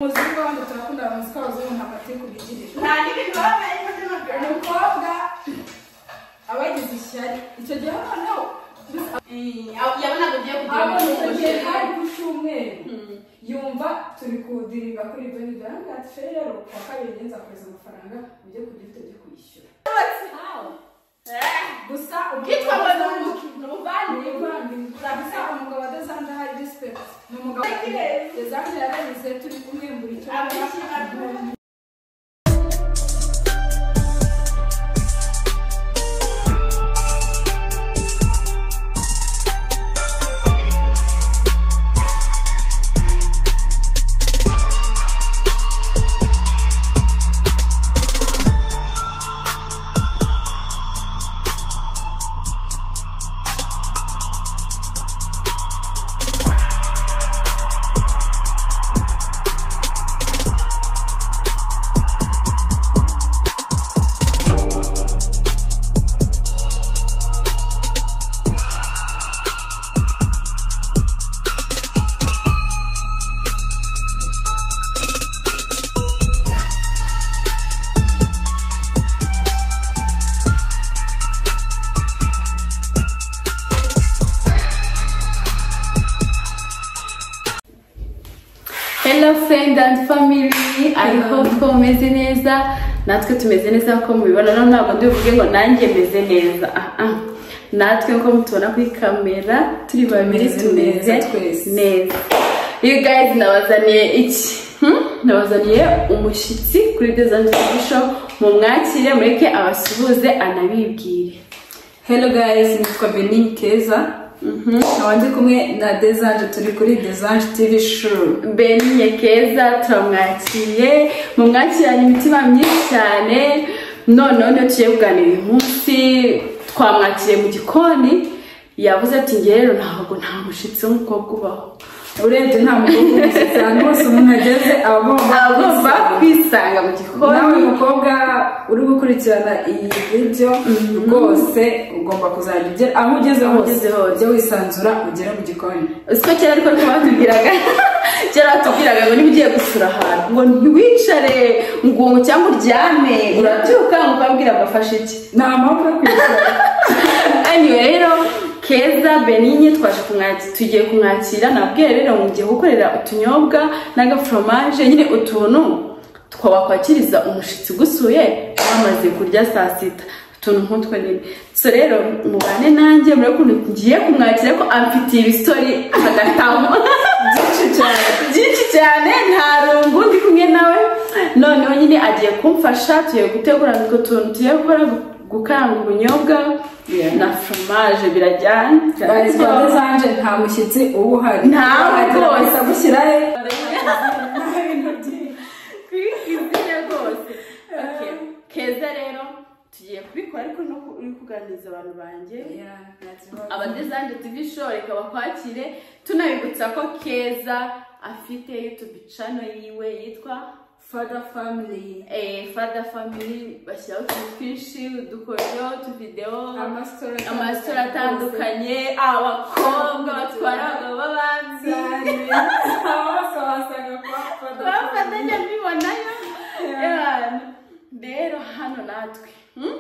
umuzungu wabandi turakunda abamuzika abazungu ntabwo atari kubigirira nta n'ibintu baba barimo by'amagana umukobwa aba yagize ishyari icyo gihe noneho yabonaga ugiye kugira ngo abonye icyo gihe hari ushobore ku cyumweru yumva turi kudiringa kuri ibyo ngibyo arambwira ati "Sheri rero ku wa kabiri njye nzakohereza amafaranga ujye kurya ufite ibyo kwishyura gusa kitwa ngo ni umugabo umukino uvaniye gusa umugabo adasanzwe hari disipeti ni umugabo ezamu yarayize turi kumwe buri cyumweru abishyira Hello friend and family, I hope ko mumeze neza natwe tumeze neza ko mubibona rero ntabwo ndi buvuge ngo nanjye meze neza Ah, ah. natwe nko mutubona kuri kamera turi babiri Tumeze tumeze neza twese. neza you guys nabazaniye iki Hmm? nabazaniye umushyitsi kuri Desert Music Show mumwakire mureke abasuhuze anabibwire Hello guys, nitwa Benin Keza. Nkaba ndi kumwe na Desange turi kuri Desange TV show. Beniye Keza turamwakiriye mumwakiranye imitima myinshi cyane noneho niyo tugiye kuganira uyu munsi twamwakiriye mu gikoni yavuze ati nge rero ntabwo nta mushyitsi w'umukobwa ubaho Urebye nta mukobwa umushyitsi cyane hose umuntu ageze aba agomba aba agomba kwisanga. kwisanga mu Nawe gikoni mukobwa uri gukurikirana iyi video rwose ugomba kuzajya ugera aho ugeze Aho hose ugeze hose. ujye wisanzura ugere mu gikoni. siko kera ariko niko batubwiraga kera batubwiraga ngo niba ugiye gusura ahantu ngo ntiwicare ngo cyangwa uryame urabyuka ngo ukabwira ngo afashe iki Nta mpamvu yo kwicara. anyway rero keza beninye twaje kumwakira tugiye kumwakira nabwiye rero mugiye gukorera utunyobwa n'agaforomaje nyine utuntu twawakwakiriza umushitsi ugusuye wamaze kurya saa sita utuntu nk'utwo nyine so rero mubane nanjye murebe ukuntu ngiye kumwakira ko amfitiye ibisori agatamo Byinshi cyane. byinshi cyane nta rungu ndi kumwe nawe noneho nyine agiye kumfasha tugiye gutegura utwo tuntu tugiye gukora gukaranga ubunyobwa Yeah. na foromaje birajyana Guys, kwa Desange nta mushyitsi uba uhari. Nta rwose. rwose. Gushyirayo. kuri izina rwose Okay. keza rero tugiye kubikora ariko no ku- uri kuganiriza abantu banjye abadezande tivi show reka bakwakire tunabibutsa ko keza afite youtube channel yiwe yitwa Father family. eh, fada family bashyiraho utuntu twinshi udukoryo utuvidewo Amasitoro amasitora atandukanye abakobwa batwara abagabo b'abandi twafatanya mbibonayo Ewana. rero hano natwe hmm?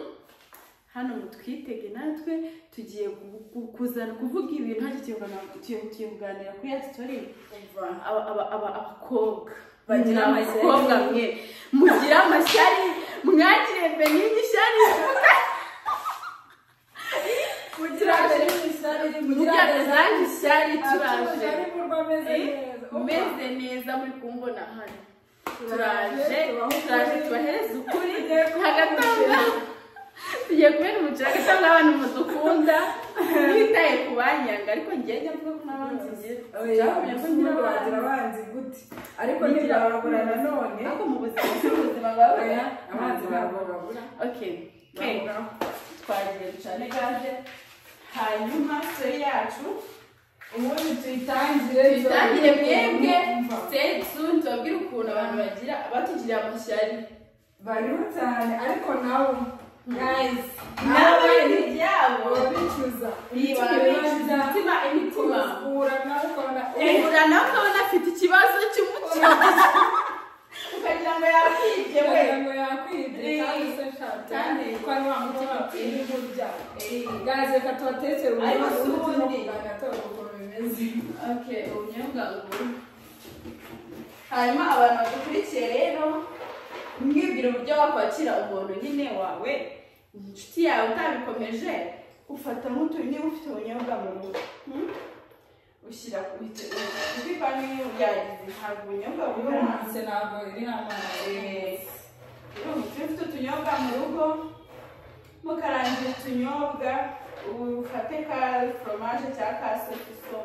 hano mutwitege natwe tugiye gu- gu- kuzana kuvuga ibintu hajya tugiye kuganira- tugiye- tugiye kuganira kuri ya sitori aba- aba- aba- abakobwa Bagira amashyari. abakobwa mwe mugira amashyari mwakire benini ishyari mugira zanje ishyari turaje meze neza muri kumbona hano turaje turaje tubahereza ukuri hagatanga tugiye kubera umucira agatanga abantu mudukunda twitaye ku banyanga ariko ngiye njya mvuga ko n'abanzi ngira byakumye ko ngira abantu ariko ntibabura nanone ariko mu buzima bw'ubuzima bwa buri abanzi babo babura okay okay twagiye ducane gaze hanyuma seri yacu ubundi tuyitangire tuyitangire mwebwe seri soon tubabwire ukuntu abantu bagira batugiriye amashyari bariho cyane ariko nabo guys nawe ibyabo babicuza babicuza imitima imitima kura nawe ukabona uhura nawe ukabona afite ikibazo cy'umutima ibigo byabo gaze reka tubatekere Ariko ubundi si ubundi. ubundi bagatora ukuntu bimeze okay ubunyobwa ngo hanyuma abantu badukurikiye rero mwibwira uburyo wakwakira umuntu nyine wawe inshuti yawe utabikomeje ufata nk'utu niba ufite ubunyobwa mu rugo hmm? ushyira ku ipipa niyo yagize ntabwo ubunyobwa buri hanze ndetse ntabwo iri amazi uramutse ufite utunyobwa mu rugo mukarangira utunyobwa ufate ka foromaje cyangwa ka sofiso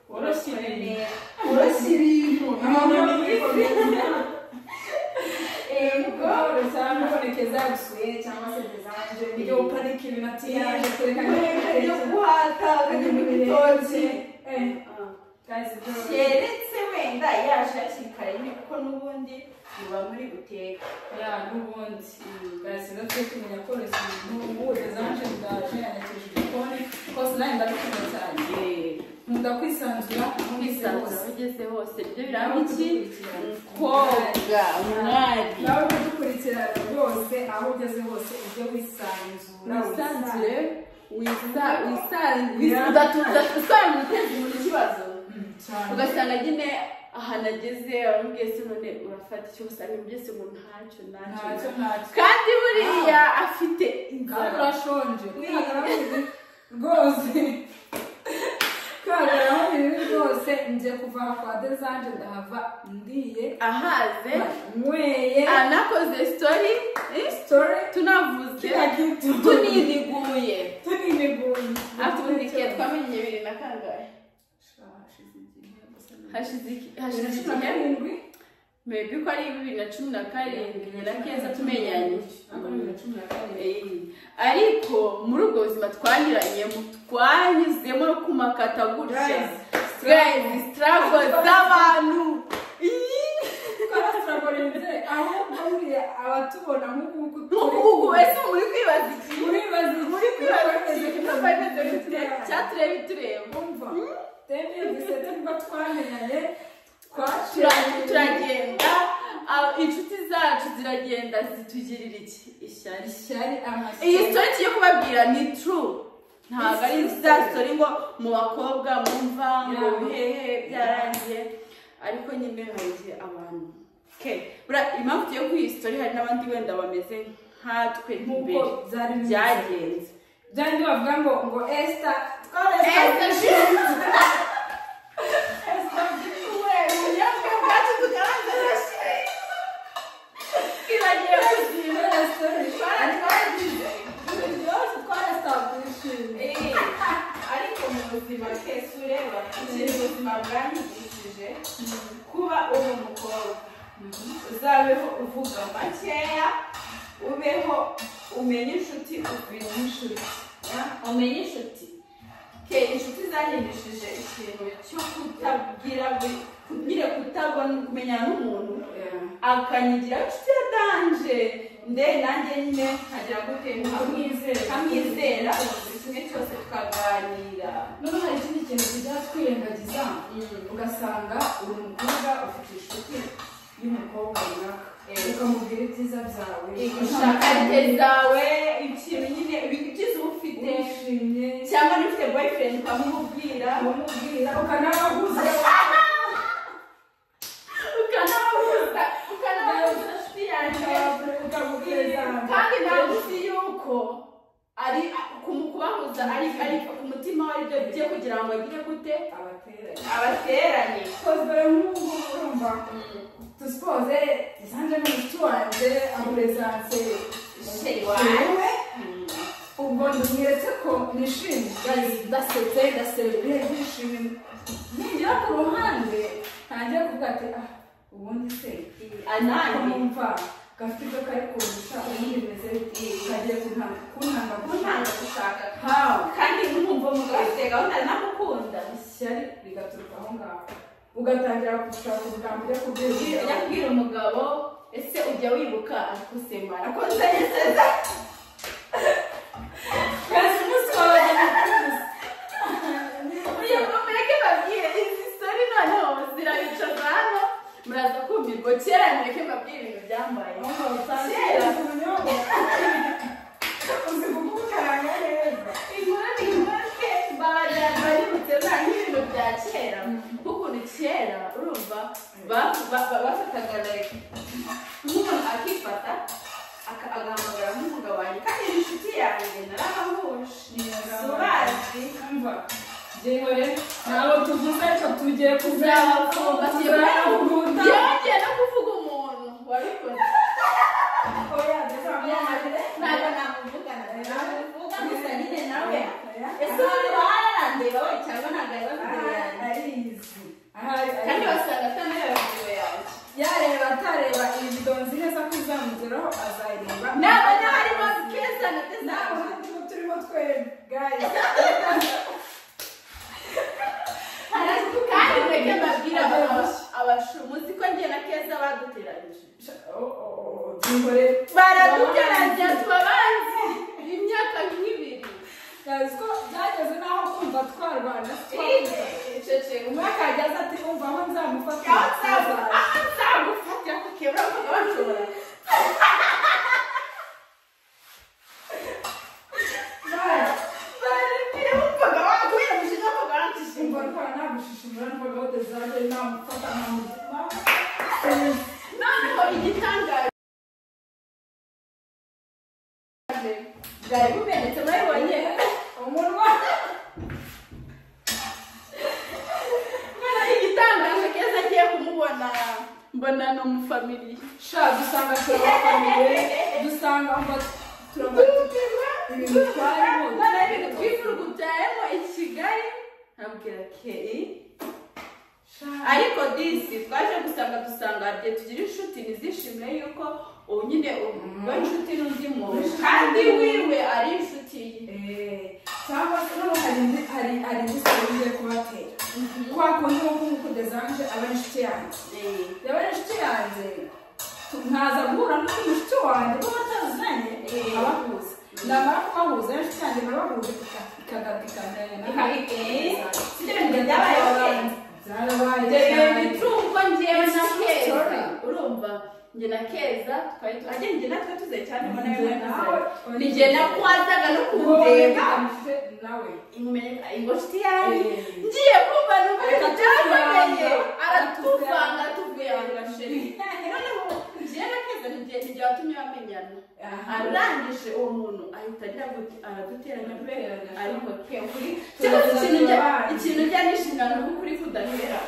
Woroshye neza woroshye ibintu Amahoro y'ikomeza. yego ubwo usanga uboneka zagusuye cyangwa se dezanje iyo uparika ibintu ati yaje kureka yo guhata ukajya mu gitoki keretse wenda yaje hakiri kare nyine kuko n'ubundi muba muri guteka n'ubundi gasiza twe kumenya koroshya ibintu ubu dezanje ndaje yanyakeje igikoni kose nawe ndabikunda cyane nkunda kwisanzura aho ngeze kwisanzura aho hose ugeze hose ibyo biranga iki koga mwari nawe kudukurikira rwose aho ugeze hose ujye wisanzura wisanzure wisa wisanzura udasanzwe uteza umuntu ikibazo Mm, cyane ugasanga nyine ahantu ageze aramubwiye se none urafata icyo usanga byose ngo ntacyo ntacyo ntacyo ntacyo kandi buriya afite kandi inzara urashonje rwose kagaraho biri rwose njye kuva aha kwa dezanje ndahava ndiye ahaze nyweye anakoze sitori eh, sitore tunavuze kila kitu tunidiguye tunimiguye afite igihe twamenye bibiri na kangahe hashize iki- hashize igihe karindwi mebi ko ari bibiri na cumi na karindwi na keza tumenyanye Ako ni bibiri na cumi na karindwi Eh, ariko muri ubwo buzima twanyuranyemo twanyuzemo no kumakata gutya Guys, guys struggle z'abantu tukaba turagorenze ahubwo buriya abatubona nk'uku nk'ubu ese muri kwibaza iki uribaza muri kwibaza iki Turumva ibibazo bifite cyatureba itureba umva twebwe dusete nibwo twamenyanye Tura- twacuranye turagenda ah, inshuti zacu ziragenda zitugirira iki ishyari ishyari amashyari iyi sitori tugiye kubabwira ni true ntabwo ari za sitori ngo mu bakobwa mumva ngo Yeah. bihehe byarangiye ariko nyine hari igihe abantu ke buriya impamvu tugiye kuri iyi sitori hari n'abandi wenda bameze nkatwe nk'uko imbere byari byagenze bimeze byari bavuga ngo ngo esita Esther, ubunyobwa bwacu tugaragaza urashyira twibagiwe kugira Eh, ariko mu buzima twese ureba ukiri ubuzima bwanyigishije kuba uri umukobwa uzabeho uvuga makeya ubeho umenye inshuti umenye inshuti Ah, umenye inshuti ke inshuti zanyigishije ikintu cyo kutabwira buri nyine kutabona kumenyana n'umuntu akanyigira inshuti yadanje nde nanjye nyine nkagira gute nkamwizera nkamwizera ubu kimwe cyose tukaganira noneho hari ikindi kintu tujya twirengagiza ugasanga uri umukobwa ufite inshuti y'umukobwa runaka Eh. ukamubwira ibyiza byawe ushaka rye zawe ikintu nyine ibintu byiza uba ufite wishimye cyangwa niba ufite boyfriend ukamubwira ukamubwira ukanabaguza ukanababuza ukanababuza inshuti yanjye kandi ntabwo uzi yuko ari kumu- kubahuza ari ari umutima we aribyo bigiye kugira ngo agire gute abateranye abateranye Supozere nk'ubu urumva dusupoze isanze n'umuti wanjye amuresanse Sheri wanjye. ubwo ndumweretse ko nishimye guys, ndasetse ndaserebye nishimye ninjira ku ruhande ntangiye kuvuga ati ah ubundi se anani kumva gafite ibyo kari kundusha ubundi meze kagiye kuntanga kuntanga kuntanga ntanga gushaka hawe kandi nkumva umugabo afite gahunda namukunda ishyari rigaturuka aho ngaho ugatangira gushaka ubwambu ujya kubwira ujya kubwira umugabo ese ujya wibuka ariko sema nakoze neza Guys, umunsi wawe ni kugira ngo mureke babwire izi sitori noneho zirabicaza hano muraza kumirwa kera mureke babwire ibintu byambayeho umunsi. Kera, uzi kuvuga bafataga like nk'umuntu akifata aka- agahamagara nk'umugabo wanjye kandi ni inshuti yanjye narabahuje urazi Umva, njyewe rero ntabwo tuvuze icyo tugiye kuzaba Tuzakunda. tuzabakuruda yongeye no kuvuga umuntu wabikoze oya tuzamwamagare ntabwo namuvugana namuvuga gusa nyine nawe ese ubu bararandeba we cyangwa ntabwo ari bafite yanjye arizi kandi basanga atanareba video yanjye yareba atareba ibido nzi neza ko izamugeraho azayireba ntabwo niba harimo keza na teza ntabwo harimo turimo twebwaye kandi mwebwe mbabwira abashumuzi ko njye na keza baduteranyije dore baraduteranya tuba bazi imyaka nk'ibiri ko byageze n'aho kumva twarwana twabuze iceceka umwaka yageze ati umva aho nzamufata aho nzagufata kukebura kuko bashobora barabwira wumvaga waguhereje no kugarantije simba rukora nagushishimura n'imboga batazajya namufata nkamuzima noneho igitangaje bwari bumenetse murabibonye umunwa noneho igitangaje keza agiye kumubona mbona ni umufamiliya sha dusanga turabafamiliye dusanga umva turabafite ibintu twarimo noneho ibintu twifurugubyaremo i kigali nabwira keri ariko disi twaje gusanga dusanga rye tugira inshuti ntizishimire yuko ubu nyine uba inshuti n'undi muntu kandi wiwe ari inshuti ye cyangwa se noneho hari indi hari hari indi seri ngiye kubatera kwa kundi wo kumukudezanje aba ari inshuti yanjye Eh. yaba ari inshuti yanjye nkaza guhura n'undi mushuti wanjye kuba batazanye Eh. abahuza ndamara kubahuza rero inshuti yanjye barabahuza ikagatikanya urumva njye na keza twari ajye njye natwe tuze cyane mbona biba ni njye na kwazaga no kumureba imumenye ingo nshuti yanjye ngiye kumva numva Reka byamenye tuvanga. aratuvanga atuvuyanga sheri noneho njye na keza nijye nijye watumye bamenyana arangije uwo muntu ahita agira ngo araduteranya pe ariko ke kuri cyangwa se ikintu njya- ikintu njya nishimira ni ukuri kudahera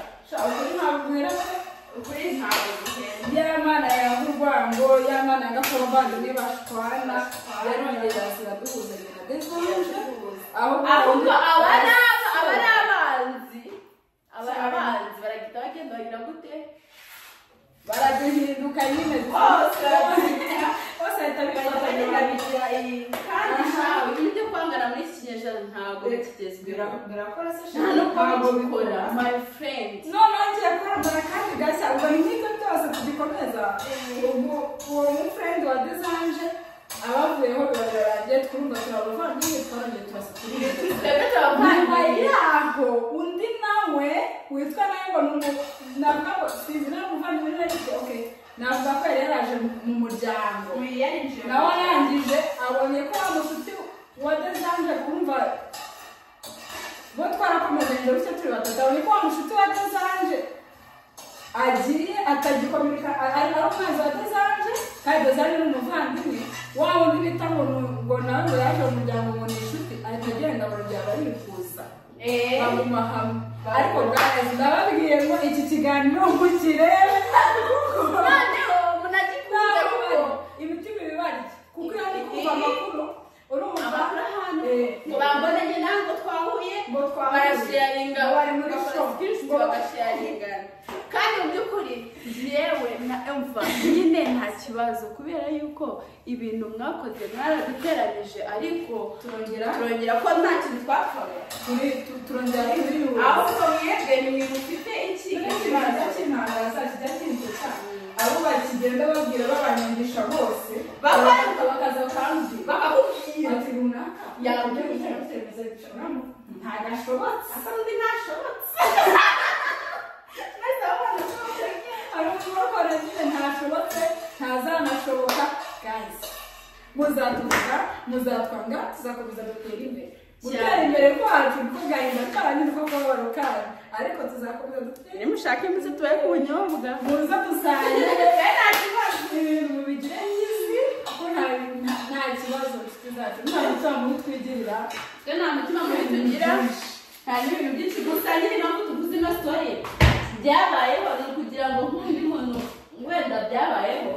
ukuri ntabwo guhera yamana ya murwango yamana ya gakondo bandi bashwana yarongera ziraduhuza nyina desoruje aho ahubwo aba ni aba- aba ni abanzi aba ni abanzi baragenda bagenda bagira gute baraduhinduka nyine bose ahita bifata nyuma kandi ntawe ibintu byo kwangana muri iki kinyejana ntabwo bikigezweho birakora se nta no kuba bikora my friend noneho ngiye kurambara kandi gashya ubwo nk'ibyo byose tugikomeza ubu uwo mufrendi wa desanje abavuyeho biragaragye twumva turabavandimwe twarongeye turasa turi twebwe nyuma turabavandimwe yaho undi nawe witwa nawe ngo ni umu- navuga ngo sinzi nawe umuvandimwe niba aricyo okay navuga ko yari yaraje mu muryango nawe arangije abonye ko wa mushuti wa desanje kumva bo twarakomezanyije bityo turi batatu abonye ko wa mushuti wa desanje agiye atagikomeka ari ari umwanzi wa desanje kandi desanje ni umuvandimwe wa wundi bita ngo ni- ngo nawe ngo yaje mu muryango ngo ni inshuti ahita agenda mu muryango arifuza baguma hamwe ariko guys ndababwiye ngo iki kiganiro mukirebe kuko noneho munagikunda kuko imitima ibibarya kuko iyo ari kumva amakuru urumva amakuru ahantu Eh. ngo bambone njye nawe ngo twahuye ngo twahuye. barasharinga Ngo bari muri shop. Ngo- bagasharinga kandi mu by'ukuri yewe na emva nyine nta kibazo kubera yuko ibintu mwakoze mwaraduteranyije ariko turongera turongera ko nta kintu twapfaga turi- tu- turongera twiyubaka. ahubwo mwebwe ni mwe mufite ikintu ikibanza kibazo cy'intambara zacyo cyakinzuka abo bakigenda babwira babanyangisha bose Bakora- bakaza bakambwira bakakubwira bati runaka Yakubwira. ntagashobotse asa n'undi ntashobotse mwese mubona ashobotse hari umurokore nyine ntashobotse ntazanashoboka gazi muzatuvuga muzatwanga tuzakomeza dutera imbere gutera Cyane. imbere kwacu kuko gahinda karanyu kuko kababaro kanyu ariko tuzakomeza dute nimushake iminsi tubaye ku bunyobwa muza dusange nta kibazo ibintu bigire nyizi ko nta nta kibazo inshuti zacu nta mutima mubi twigirira twe nta mutima mubi tugira nta n'ibintu byinshi gusa nyine mpamvu tuguze ino story byabayeho ni ukugira ngo nk'undi muntu wenda byabayeho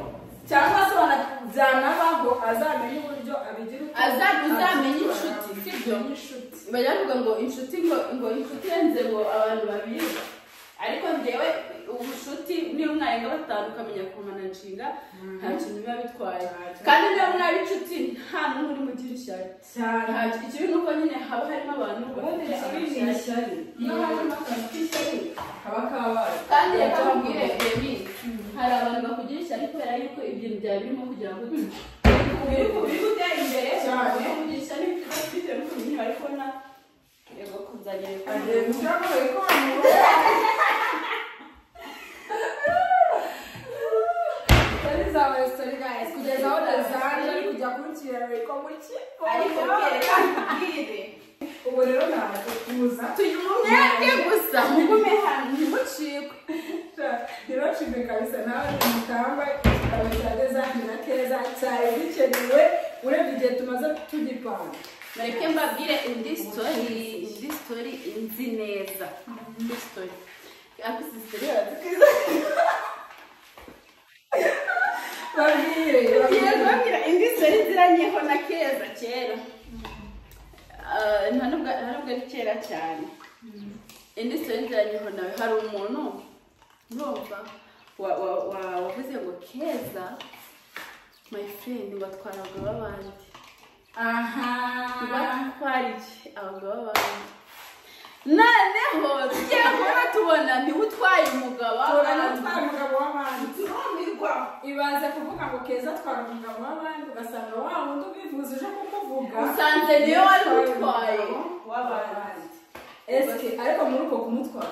cyangwa se banabyanabaho azamenye uburyo abigira uko Aza- uzamenye inshuti sibyo inshuti bajya bavuga ngo inshuti ngo ngo inshuti irenze ngo abantu babiri ariko njyewe ubucuti niba mwarenga batanu ukamenya kumananshinga nta kintu biba bitwaye kandi niba mwari inshuti nta n'umwe uri mugira ishyari cyane Nta- ikibi ni uko nyine haba harimo abantu ubundi bafite ni ishyari ishyari iyo harimo akantu k'ishyari kaba kabaye kandi reka nkubwire ebi hari abantu bakugira ishyari kubera yuko ibintu byawe birimo kugira ngo biri ku biri gutera imbere Cyane. bakugira ishyari bitewe n'ukuntu ibintu bari kubona yego kuzagera ku agenda urabaye ko kugeza aho dazanje ari kujya kurikira reko muri kigo ariko reka nkubwire ubu rero ntabwo tuza tugira umwete gusa mugume hano ntimucikwe ntibacime kabisa nawe mutamba igitabo cya dezanje na keza cyari gikenewe urebye igihe tumaze tugipanga mureke mbabwire indi sitori indi sitori nzi neza indi sitori ariko izi sitori barazikwiza babwire tugiye babwire kubabwira indi sitori nziranyeho na keza kera Ah, nta nubwo nta nubwo ari kera cyane indi sitori nziranyeho nawe hari umuntu urumva wa- wa- wa- wavuze ngo keza my friend watwaraga babandi aha batwariye abagabo babiri noneho tugiye kubona tubona niwe utwaye umugabo Tubona w'abandi. utwara umugabo w'abandi turumirwa ibaze kuvuga ngo keza atwara umugabo w'abandi ugasanga wa wundi ubivuze uje kukuvuga usanze niyo wari utwaye w'abandi esike ariko muri uko kumutwara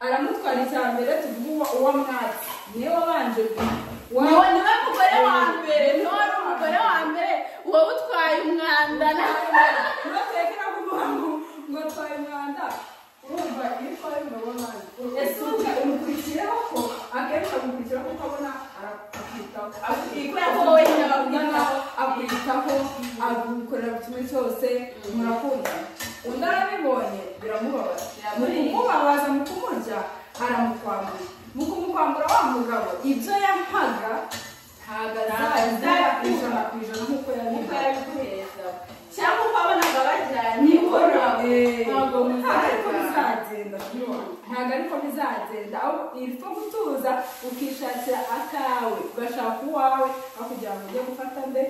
aramutwara icya mbere tuvuge uwo- uwo mwatsi niwe wabanje niwe niwe mugore wa mbere niwe wari umugore wa mbere uwo utwaye umwanda nawe ntutekera kuvuga ngo ngo twaye umwanda urumva iyo utwaye umugabo w'abandi ese ubuze umukurikireho ko akenshi amukurikiraho kuko abona arakwitaho Akwitaho, wowe nyine abakwitaho. akwitaho agukorera kimwe cyose murakunda undi arabibonye biramubabaza mu Biramurira. kumubabaza mu kumurya aramukwambura mu kumukwambura wa mugabo ibyo yampaga ntabwo azazara ijana ku ijana nk'uko yabihaye ukayabiguheza cyangwa uko wabonaga bajyanye uhoraho ntabwo muzajya ntabwo ariko bizagenda aho ipfa gutuza ukishakira akawe ugashaka uwawe aho kugira ngo ujye gufata nde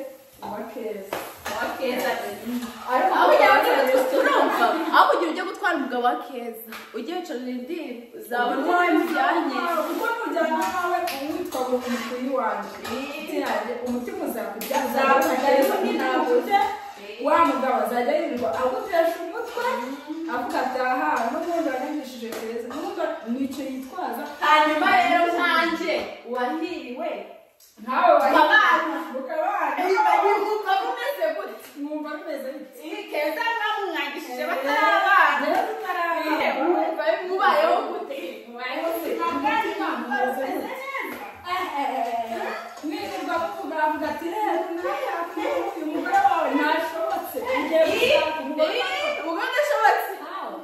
uba keza wa keza ariko aho ujya gutwara urumva aho kugira ujya gutwara umugabo wa keza ujye wicarira indiri uzabona uwo mujyanye kuko kujyana nawe uwitwa ngo umukuyi wanjye inshuti yanjye umutima uzakujya Uzakujya, ariko ntabujye wa mugabo azajya yirirwa agutesha umutwe avuga ati aha n'ubundi wananyishije keza n'ubundi nicyo yitwaza hanyuma rero nkanjye wahiriwe nkawe Mukabana. mukabana ukagihuka umeze gute mwumva bimeze biti iyi keza namumwandikishije batarabana rero tutarabana mubayeho gute mubayeho ubuzima bwanyu ntabwo bumeze neza mwirirwa muvuga avuga ati rero nawe uyu mugore wawe ntashobotse ugiye gushaka umugore wawe." ugadashobotse Aho.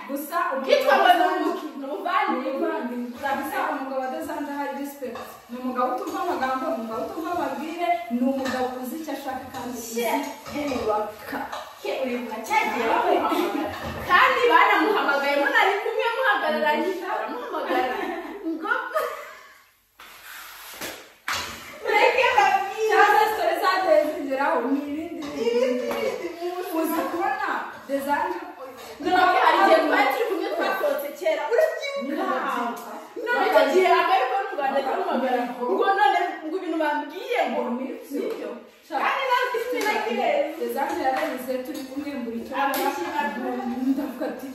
gusa kitwa ngo ni umugabo umuki ni umuvandimwe urabisa umugabo adasanze hari respect ni umugabo utumva amagambo ni umugabo utumva amabwire ni umugabo uzi icyo ashaka kandi uzi yubaka uyu muracyagiye bamuhamagara kandi banamuhamagaye munari kumwe muhagararanye baramuhamagara ngo mureke babwira cyangwa se zagiye zigeraho ni ibindi bintu uzi kubona desanje none hari igihe twari turi kumwe twasohotse kera urabyibuka none icyo gihe akari kubona umuganda akamuhamagara ngo none ngo ibintu bambwiye ngo nibyo kandi nawe sinakirere desanje yarayize turi kumwe buri ndavuga ati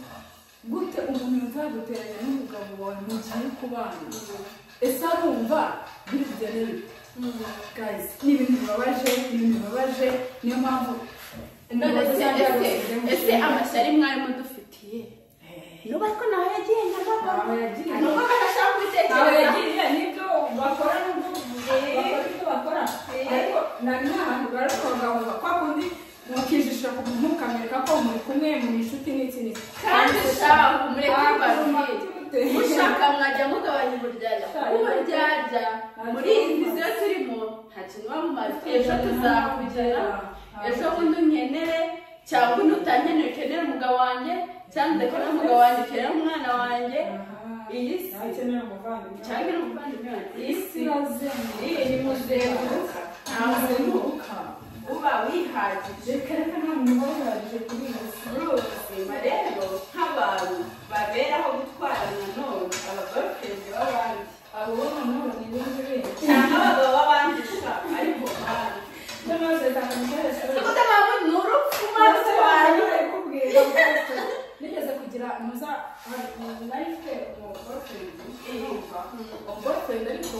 gute umuntu yazaguteranya n'umugabo wawe mugiye kubana ese arumva biri kugenda bite guys ni ibintu bibabaje ni ibintu bibabaje niyo mpamvu none se ese- ese amashyari mwari mudufitiye nuba ariko nawe yagiye nyagakora Ntawe yagiye. ni uko adashaka ntawe kubitekereza yagiriye n'ibyo bakora n'ubwo bakora ibyo bakora ariko nari n'ahantu barabungabunga kwa kundi mukijisha ku muntu mukamwereka ko muri kumwe muri inshuti n'iki n'iki kandi shahu mureke mbaruye mureke mushaka mwajya mugabanya uburyarya kuko uburyarya muri izi nzira turimo nta kintu biba mumaze ejo tuzakugera ejo bundi unkenere cyangwa undi utankeneye ukenere umugabo wanjye cyangwa udakenera umugabo wanjye ukenera umwana wanjye iyi si akeneye umuvandimwe cyangwa uri umuvandimwe wanjye iyi si irazenguruka iyi ni muzenguruka nta muzenguruka uba wihagije reka reka nta muntu uba wihagije kuri iyi si muri ubu buzima rero nk'abantu baberaho gutwara nanone abagorofezi b'abandi abo bo noneho ni b'inzobere cyangwa abagabo b'abandi gusa ariko abandi n'amaze cyane umukoresha kudabana ni urupfu maze abantu nigeze kugira muza nari mfite umuboyfriend yumva umuboyfriend ariko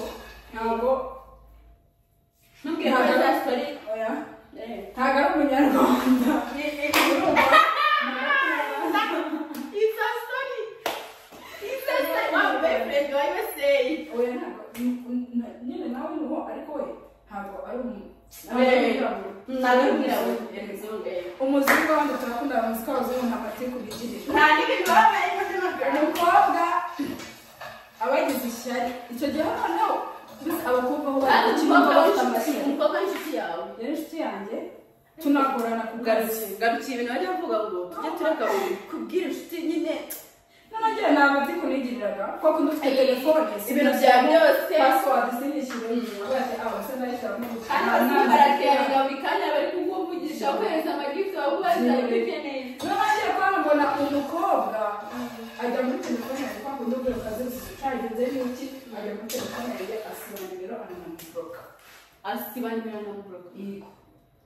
ntabwo ntubwire ko nta sitori oya ntabwo ari umunyarwanda urumva isa sitori isa sitori wambaye perezida wa yuweseyi oya ntabwo nyine nawe niho ariko we ntabwo ari umwirabura ntabwo mwirabura yabizongaye umuziki w'abandi turakunda abamuziki w'abazungu ntabwo atari kubigirira nta n'ibintu baba barimo n'amagambo umukobwa aba yagize ishyari icyo gihe noneho mbese abakobwa bo kandi umukobwa bafite w'inshuti amashyari umukobwa w'inshuti yawe yari inshuti yanjye tunakorana ku garukiye garukiye ibintu bajya bavuga ngo tujye turakabuye kubwira inshuti nyine noneho ntabwo ndi kunigiriraga kuko kudufite telefone ibintu byawe byose pasiwadi sinyishyure bati abase ndayishyiramo kandi barakenga buri kanya bari kukuvugisha kohereza amagifuti wakubaza ibyo ukeneye nabanje kwambona umukobwa ajya muri telefone yanjye kwa kundi ubwo kazi cyagenze n'iki ajya muri telefone yanjye asiba nimero anamuboroka asiba nimero n'amaburo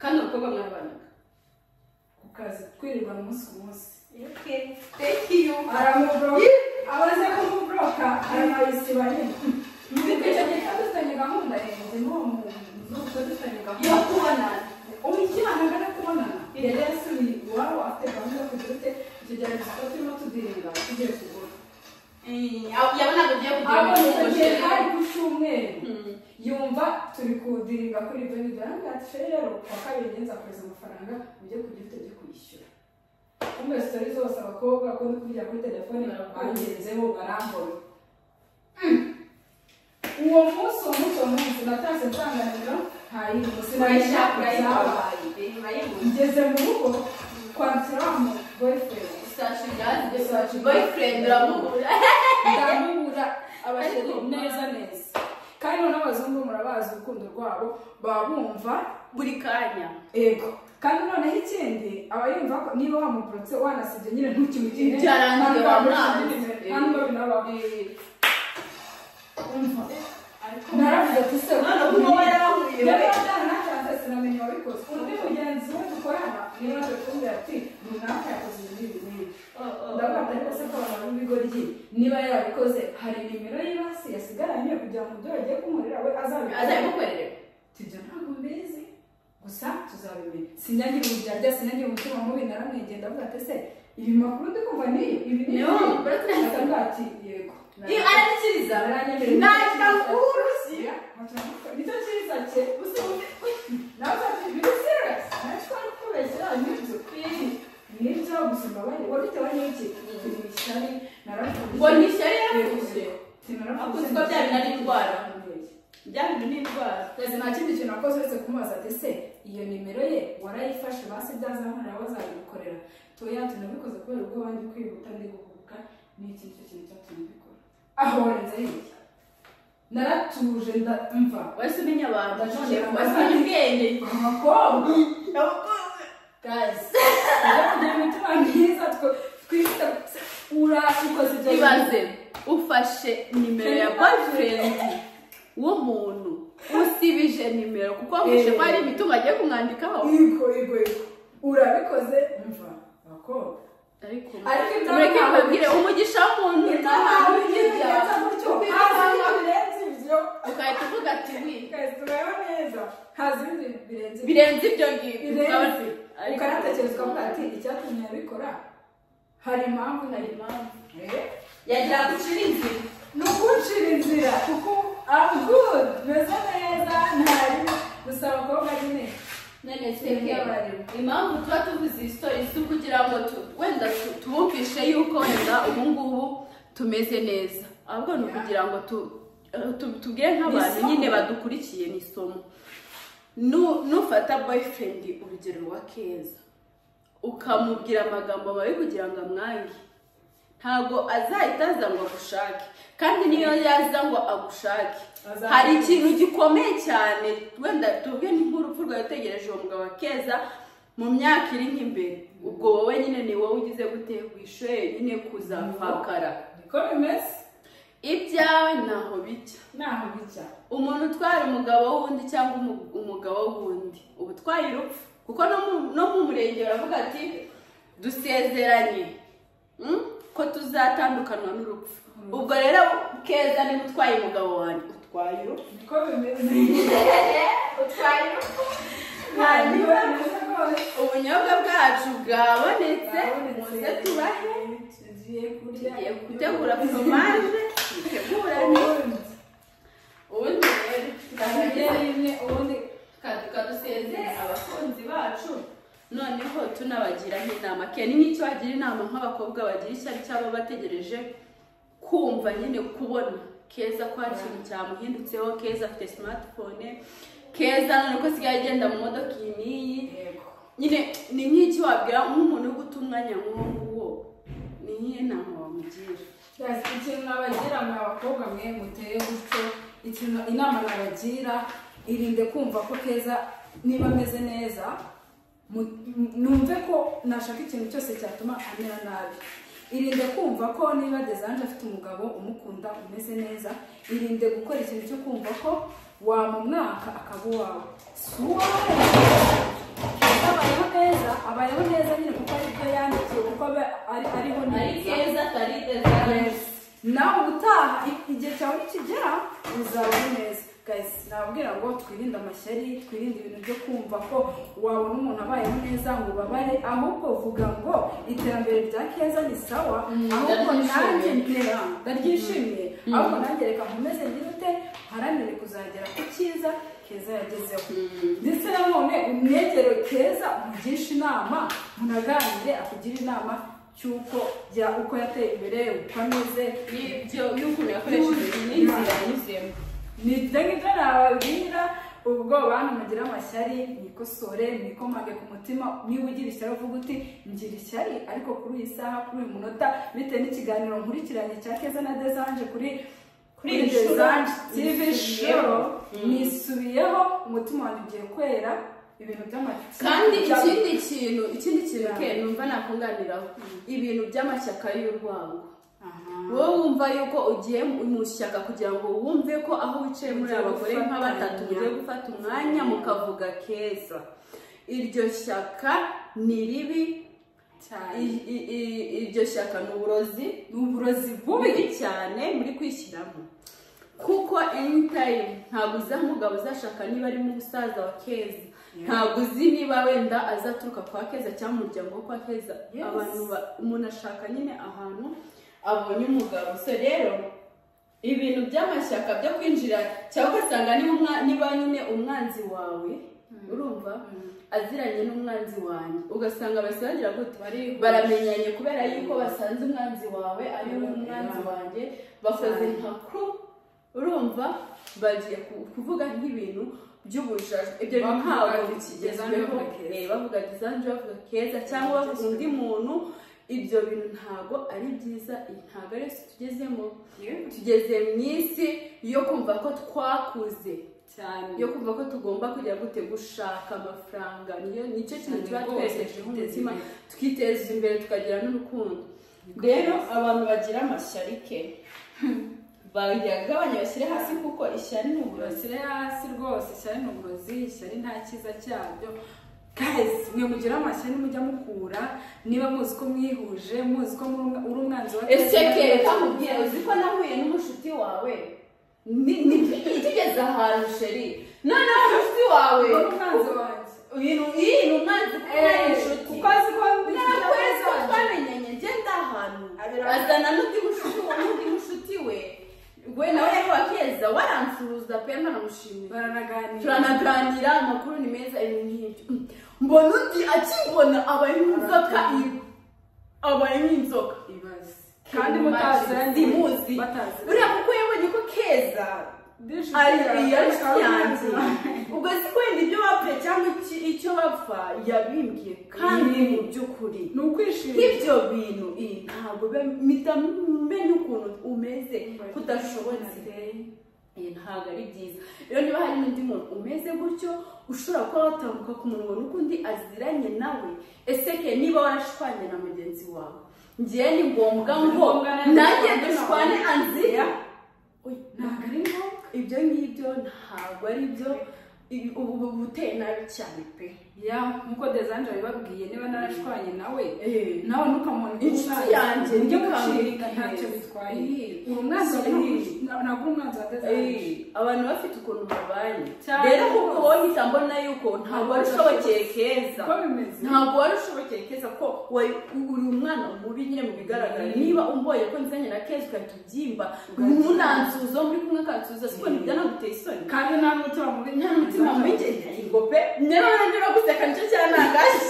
kandi umukobwa mwarabonaga ku kazi twirirwa umunsi ku munsi thank you aramuboroka abaze kumuboroka aramabisiba nyine icyo gihe dufitanye gahunda yanjye n'uwo muntu dufitanye gahunda yo kubonana umukiranga arakubonana yari yasubiye iwabo afite gahunda yo kugira ute icyo gihe gusa turimo tudirinda tugiye kugura yabonaga ugiye kugira ngo abona icyo gihe hari umushimire ku cyumweru yumva turi kudirinda kuri ibyo ngibyo arangati rero kuwa kabiri ngenzi akohereza amafaranga ujye kugira ute ujye kwishyura kumwe sitori zose abakobwa kundi kugira kuri telefone bangenzeho barambona uwo munsi uwo munsi uwo munsi natashye nsanga nimero ntayirimo urayishaka sinayishaka byabaye urayibabaye urayibona ngeze mu rugo kwandikira wa mu boyfriend isashi byazize isashi boyfriend uramubura ndamubura abashyira neza neza kandi noneho abazungu murabazi urukundo rwabo baba bumva buri kanya ego kandi noneho ikindi aba yumva ko niba wamuporotse wanasibye nyine ntukimugire Byarangiye bamwanze. ntabwo binabaho umva naravuze ati se None ubu wowe yarahuriye niba wowe. byaranatanze sinamenya wabikoze undi mugenzi we dukorana niba natwe tumbwira ati runaka yakoze ibi n'ibi n'ibi ndabona ariko se ko abantu b'ibigoryi niba yarabikoze hari nimero y'ibasi yasigaranye kugira ngo ibyo yagiye kumurira we azabikora azabimukwerera tujya ntabwo mbizi gusa tuzabimenya sinyagira uburyarya sinyagira umutima mubi naramwegeye ndavuga ati se ibi makuru ndi kumva ni ibi ni Niyo, uretse nahise- Ndavuga ati yego iyo arabikiriza Naranyemereye. nahita nkurusi nicyo cyiza cye gusa nawe ati biri serious nacyo ari kubeshyira n'ibyo nibyo gusa mbabaye wabitewe n'iki turi mu ishyari naravuze ngo nishyari yavuze Naravuze. Kuko byaba ari indwara. byari n'indwara Ese nta kindi kintu akoze uretse kumubaza ati se iyo nimero ye warayifashe basi byazahurira bazabigukorera tuya tunabikoze kubera ubwo bandi kwihuta ndi guhubuka ni iki nicyo kintu cyatumye mbikora aho warenze hirya naratuje ndamva wahise umenya abantu Ndashaka wahise abantu. umenya ubwenge abakobwa guys tujya kugira imitima myiza twe- twifite urashikoze ibyo bintu. ibaze ufashe nimero ya boyfriend w'umuntu usibije nimero kuko wamwishe ko hari imitungo agiye kumwandikaho Yego, yego, yego. urabikoze mva abakobwa ariko Ariko ibyo mureke ntabwo- mbabwire umugisha w'umuntu Ibyo ntabwo ntabwo bijya. bigenza gutyo. Haza ibintu birenze ibyo. ugahita uvuga ati wi Guys, tureba neza. Haza ibindi birenze ibyo. birenze ibyo ngibyo Birenze. Ariko- Ukanatekereza ukavuga ati icyatumye abikora hari impamvu hari nari impamvu yagira ngo ucire inzira ni ukuncira inzira kuko I'm good meze neza ntari gusa abakobwa nyine none twebwe impamvu tuba tuvuze iyi sitori si ukugira ngo tu- wenda tu- tubumvishe yuko wenda ubu ngubu tumeze neza ahubwo ni ukugira ngo tu- eh, tu- tubwire nk'abantu isomo. nyine badukurikiye ni isomo Nu- nufata boyfriend urugero wa keza ukamubwira amagambo mabi kugira ngo amwange ntabwo azahita aza ngo agushake kandi niyo yaza ngo agushake Azahita. hari ikintu gikomeye cyane wenda tubwe ni nk'urupfu rwawe utegereje uwo mugabo wa keza mu myaka iri nk'imbere ubwo wowe nyine ni wowe ugize gute wishoye nyine kuzapfakara niko bimeze ibyawe ntaho bijya naho bijya umuntu utwara umugabo w'undi cyangwa umu- umugabo w'undi uba utwaye urupfu kuko no mu- no mu murenge baravuga ati dusezeranye mm, ko tuzatandukanwa n'urupfu ubwo rero keza niba utwaye umugabo wanjye utwaye urupfu niko bimeze utwaye urupfu niko hanyuma bimeze rwose ubunyobwa bwacu bwabonetse muze Babonetse. tubahe tugiye kurya tugiye gutegura foromaje dutegurane ubundi ubundi rero ndahagira ndahagera rimwe ubundi kaduka dusezere abakunzi bacu noneho tunabagira nk'inama keni n'icyo bagira inama nk'abakobwa bagira ishyari cyangwa bategereje kumva nyine kubona keza ko hari ikintu cyamuhindutseho keza afite smartphone keza none ko asigaye agenda mu modoka iyi n'iyi yego nyine ni nk'iki wabwira nk'umuntu uri guta umwanya nk'uwo nguwo ni nk'iyi nama wamugira Yes, ikintu nabagira mwa bakobwa mwe muteye gutyo ikintu inama nabagira irinde kumva ko keza niba ameze neza mu- m- numve ko nashaka ikintu cyose cyatuma amera nabi irinde kumva ko niba desanje afite umugabo umukunda umeze neza irinde gukora ikintu cyo kumva ko wamumwaka akaba uwawe si uwawe keza abayeho neza abayeho neza nyine kuko ari byo yandikiwe kuko aba- ari- ariho ari neza keza atari desanje nawe ubutaha i- igihe cyawe nikigera uzaba uri neza guys nababwira ngo twirinde amashyari twirinde ibintu byo kumva ko wabona umuntu abayeho neza ngo ubabare ahubwo uvuga ngo iterambere rya keza ni sawa ahubwo nanjye ndaryishimiye. ntera ndaryishimiye ahubwo nanjye reka nkomeze ngire ute haranire kuzagera ku cyiza keza yagezeho ndetse nanone umwegero keza umugisha inama munaganire akugire inama cy'uko ya- uko yateye imbere uko ameze y'ibyo y'ukuntu yakoresheje n'inzira yanyuzemo nibyo ngibyo nababwira ubwo bantu mugira amashyari mwikosore mwikomage ku mutima niba ugira ishyari uvuga uti ngira ishyari ariko kuri iyi saha kuri uyu munota bitewe n'ikiganiro nkurikiranye cya keza na desanje kuri kuri Kuri iyi desanje shusho. tv show nisubiyeho umutima wanjye ugiye kwera ibintu by'amatsiko kandi ikindi kintu ikindi kintu ke numva nakunganiraho ibintu by'amashyaka y'urwango wowe wumva yuko ugiye mu mu ishyaka kugira ngo wumve ko aho wicaye muri Mugiye abagore nka gufatanya. batatu mugiye gufata umwanya mukavuga keza iryo shyaka ni ribi cyane i- i- i- iryo shyaka ni uburozi ni uburozi bubi bubi cyane muri kwishyiramo kuko anytime ntabwo uzi aho umugabo uzashaka niba ari mu musaza wa keza ntabwo uzi niba wenda azaturuka kwa keza cyangwa mu muryango wo kwa keza Yes. abantu ba- umuntu ashaka nyine ahantu abonye umugabo so rero ibintu by'amashyaka byo kwinjira cyangwa ugasanga niba umwa- niba nyine umwanzi wawe urumva aziranye n'umwanzi wanjye ugasanga bahise bagira gute Bari- baramenyanye kubera yuko basanze umwanzi wawe ari umwanzi wanjye bakoze nka crew urumva bagiye ku- kuvuga nk'ibintu by'ubujajwe ibyo Bavuga bintu ntabwo ati, Desange bikigezweho bavuga keza. Eh, bavuga desange bavuga keza cyangwa bavuga undi muntu ibyo bintu ntabwo ari byiza iyi ntabwo ari yo si tugezemo tugeze mu isi yo kumva ko twakuze cyane yo kumva ko tugomba kujya gute gushaka amafaranga niyo nicyo kintu tuba Cyane rwose, twerekejeho twiteza umutima imbere. tukiteza imbere tukagira n'urukundo rero abantu bagira amashyari ke bagabanya bashyire hasi kuko ishyari ni uburozi bashyire hasi rwose ishyari ni uburozi ishyari nta cyiza cyabyo guys mwe mugira amashyari mujya mukura niba muzi ko mwihuje muzi ko muri umwa- uri umwanzi wa ese ke kamubwira uzi ko nahuye n'umushuti wawe Ni- ni- itugeze ahantu sheri noneho umushuti wawe uri umwanzi wanjye uyu ni iyi ni umwanzi kuko nawe Eh, inshuti kuko azi ko Nawe ntabwo twese twamenyanye ngenda ahantu ari azana n'undi mushuti wa n'undi mushuti we we nawe rero wa keza waransuhuza pe ntanamushimira baranaganira turanaganira amakuru ni meza ibintu nk'ibyo mbona undi akimbona aba ari nk'inzoka ibi aba ari nk'inzoka ibibazo kandi mutazi muzi batazi uriya kuko yabonye ko keza ari iya nshuti yanjye ubwo si ko wenda ibyo bapfuye cyangwa iki- icyo bapfa yabimbwiye kandi mu by'ukuri ni ukwishima nk'ibyo bintu iyi ntabwo biba- mpita menya ukuntu umeze ko udashobotse iyi ntabwo ari byiza rero niba hari n'undi muntu umeze gutyo ushobora kuba watambuka ku munwa n'ukundi aziranye nawe ese ke niba warashwanye na mugenzi wawe ngewe ni ngombwa ngo ngombwa na- nanjye dushwane anzira ntabwo ari ngombwa ibyo ngibyo ntabwo ari byo ibi- ubu ubu buteye nabi cyane pe ya nk'uko desange yabibabwiye niba narashwanye nawe Eh, nawe ntukamubona Inshuti yanjye, njye ntukamuhirika gucika ntacyo heza. bitwaye Eh, uri umwanzi wa sinihirike. na- ntabwo uri umwanzi wa desange Eh, abantu bafite ukuntu babanye Cyane rero rwose. kuko wowe uhita mbona yuko ntabwo wari ushobokeye keza uko bimeze ntabwo wari ushobokeye keza ko wari uri umwana mubi nyine mu bigaragara niba umboye ko nzanye na keza ugahita ubyimba munansuzo muri kumwe akansuza siko nibyo naguteye isoni kandi nta mutima mubi nta mutima mwinshi ngo pe nyine uranyura guseka nicyo cyanangaje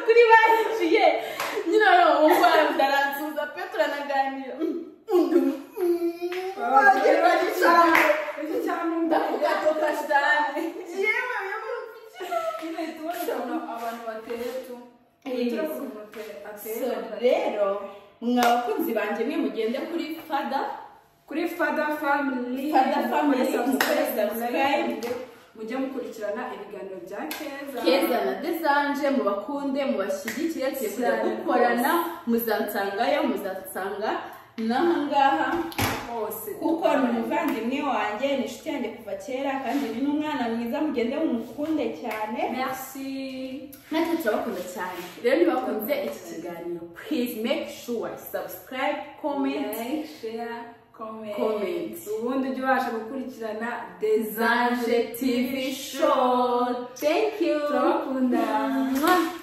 kuri barinjiye nyine urumva ndaransuza pe turanaganira undi wagera bagicaye iki cyangwa ndavuga ko kashitani yewe yewe Ine tubona abantu bateyetu Eh. So rero mwa bakunzi banjye mwe mugende kuri fada kuri fada family Father Family, Subscribe, subscribe, subscribe. mujye mukurikirana ibiganiro bya keza keza na desanje mubakunde mubashyigikire tuye kujya Cyane gukorana muzansangayo muzansanga n'ahangaha hose kuko ni umuvandimwe wanjye ni inshuti yanjye kuva kera kandi ni n'umwana mwiza mugende mumukunde cyane merci natwe turabakunda cyane rero nibakunze iki kiganiro please make sure subscribe comment Like, share, comment. Comment. ubundi ujye ubasha gukurikirana desange Zanje TV show thank you turabakunda Mwah.